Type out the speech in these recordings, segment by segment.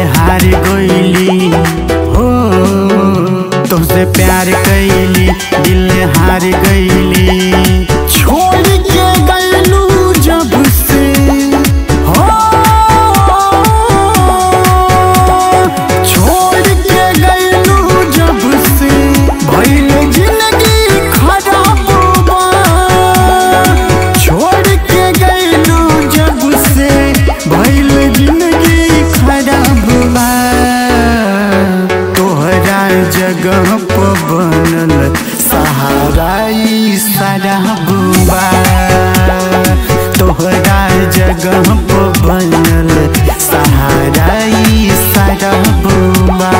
हार गईली हो तुझसे प्यार कैली दिल हार गईली छोड़ के गईलू जब से हो छोड़ के गईलू जब से भइल जिंदगी खराब बा छोड़ के गईलू जब से भइल जिंदगी खराब बा तोहरा जगह पर बनल सहारा ई शराब बा तोहरा जगह पर बनल सहारा ई शराब बा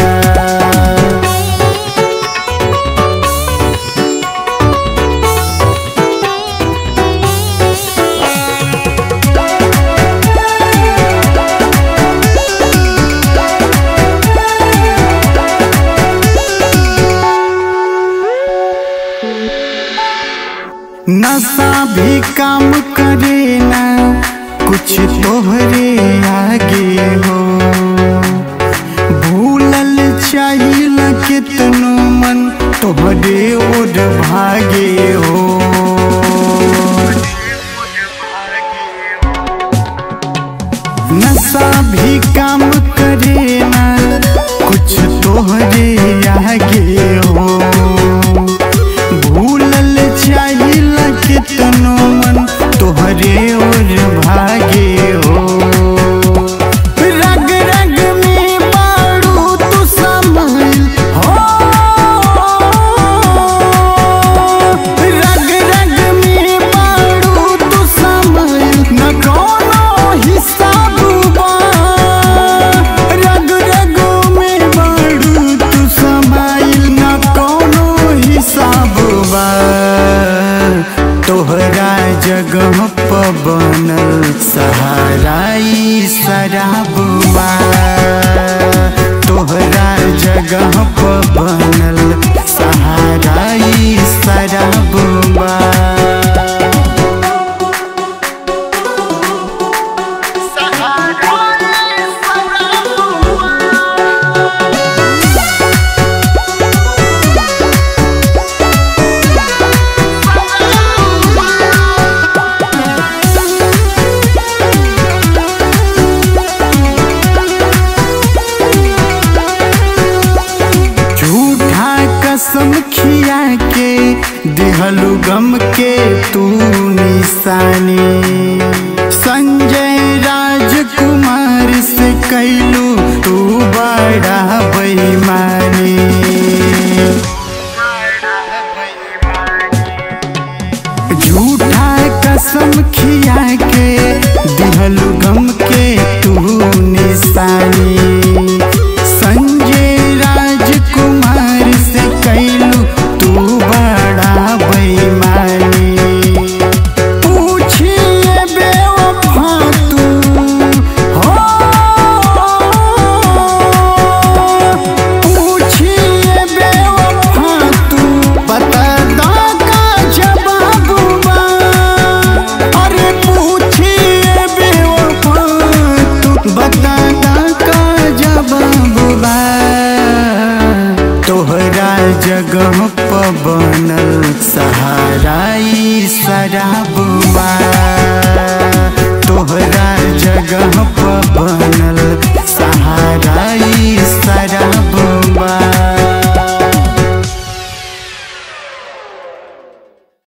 नशा भी काम करे ना कुछ तोहरे आगे हो भूलल चाहिल कितनो मन तोहरे ओर भागे हो नशा भी काम करे ना कुछ तोहरे आगे हो भूलल चाहिल कितनो मन तोहरे ओर भागे हो रग रग में बारू तू समाइल हो रग रग में बारू तू समाइल न कोनो हिसाब बा रग रग में बारू तू समाइल न कोनो हिसाब बा तोहरा जगह पर बनल सहारा ई शराब बा तोहरा जगह पर बनल सहारा ई शराब बा झूठा कसम खिया के दिहलु गम के तू निशानी संजय राजकुमार से कैलू तू बड़ा बेईमानी झूठा कसम खिया के दिहलु गम के तू निशानी संजय राजकुमार से कैलू तू बड़ा बेईमानी पूछिए बेवफा तू हो पूछिए बेवफा तू बता दा का जवाब बा अरे पूछिए बेवफा तू बता दा का जवाब बा तोहरा जगह पर बनल सहारा ई शराब बा तोहरा जगह पर